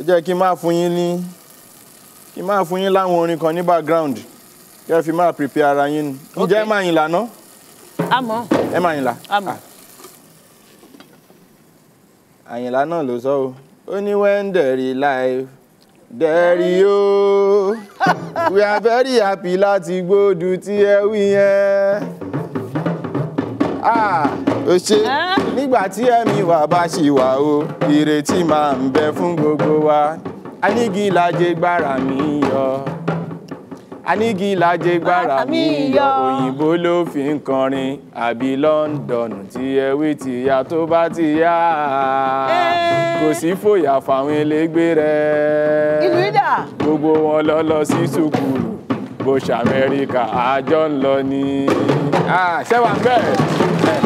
ó jẹ́ kí n máa fún yín ní kí n máa fún yín láwọn orin kan ní background kí ẹ fi máa prepare ara yín ni ǹjẹ́ ẹ máa yìn lànà àmọ́ ẹ máa yìn là. àmọ́. àyìnlá náà ló sọ o ó ní when there is life there is o we are very happy láti gbódù tí ẹ wí yẹn. Ah, ó ṣe Ẹ́? nígbà tí ẹ̀mí wa bá ṣì wà o ìrètí máa ń bẹ fún gbogbo wa anígìlájẹ gbára mi yọ anígìlájẹ gbára mi yọ òyìnbó ló fi ń kọrin àbí London tí ẹwí ti ya tó bá ti yá kò sí fòyà fáwọn elégbé rẹ ìlú ìdá gbogbo wọn lọ lọ sí sùkúrù bó ṣe amẹ́ríkà àjọ ń lọ ní. Ah, ṣé wàá bẹ́ẹ̀